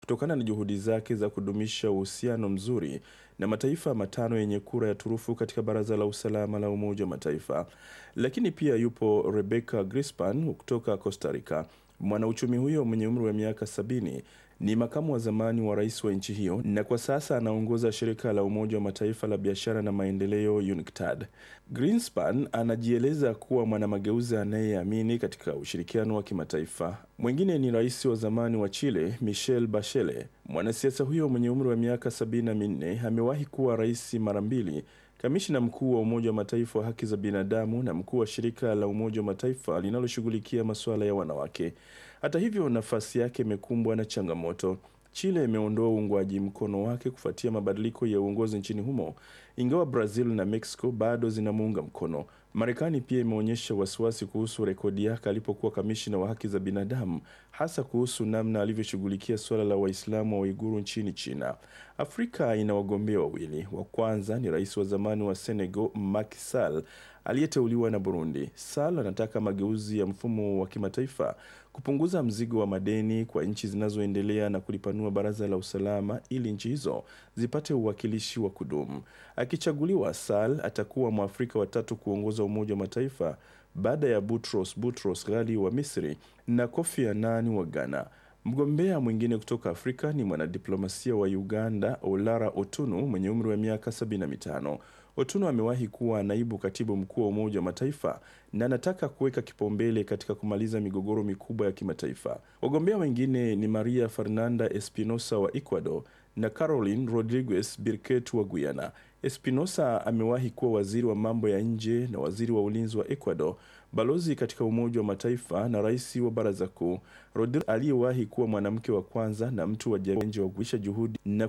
kutokana na juhudi zake za kudumisha uhusiano mzuri na mataifa matano yenye kura ya turufu katika Baraza la Usalama la Umoja wa Mataifa. Lakini pia yupo Rebecca Grispan kutoka Costa Rica. Mwanauchumi huyo mwenye umri wa miaka sabini ni makamu wa zamani wa rais wa nchi hiyo na kwa sasa anaongoza shirika la Umoja wa Mataifa la biashara na maendeleo UNCTAD. Greenspan anajieleza kuwa mwanamageuzi anayeamini katika ushirikiano wa kimataifa. Mwingine ni rais wa zamani wa Chile Michelle Bachelet. Mwanasiasa huyo mwenye umri wa miaka sabini na minne amewahi kuwa rais mara mbili, kamishna mkuu wa Umoja wa Mataifa wa haki za binadamu na mkuu wa shirika la Umoja wa Mataifa linaloshughulikia masuala ya wanawake. Hata hivyo, nafasi yake imekumbwa na changamoto. Chile imeondoa uungwaji mkono wake kufuatia mabadiliko ya uongozi nchini humo, ingawa Brazil na Mexico bado zinamuunga mkono. Marekani pia imeonyesha wasiwasi kuhusu rekodi yake alipokuwa kamishina wa haki za binadamu, hasa kuhusu namna alivyoshughulikia suala la Waislamu wa Uiguru nchini China. Afrika ina wagombea wawili. Wa kwanza ni rais wa zamani wa Senegal Macky Sall aliyeteuliwa na Burundi. Sall anataka mageuzi ya mfumo wa kimataifa, kupunguza mzigo wa madeni kwa nchi zinazoendelea na kulipanua baraza la usalama ili nchi hizo zipate uwakilishi wa kudumu. Akichaguliwa, Sall atakuwa Mwafrika wa tatu kuongoza Umoja wa Mataifa baada ya Boutros Boutros Ghali wa Misri na Kofi Annan wa Ghana. Mgombea mwingine kutoka Afrika ni mwanadiplomasia wa Uganda Olara Otunu mwenye umri wa miaka 75. Otunu amewahi kuwa naibu katibu mkuu wa Umoja wa Mataifa na anataka kuweka kipaumbele katika kumaliza migogoro mikubwa ya kimataifa. Wagombea wengine ni Maria Fernanda Espinosa wa Ecuador na Caroline Rodriguez Birket wa Guyana. Espinosa amewahi kuwa waziri wa mambo ya nje na waziri wa ulinzi wa Ecuador, balozi katika Umoja wa Mataifa na rais wa Baraza Kuu. Rodriguez aliyewahi kuwa mwanamke wa kwanza na mtu wa jamii wa kuisha juhudi na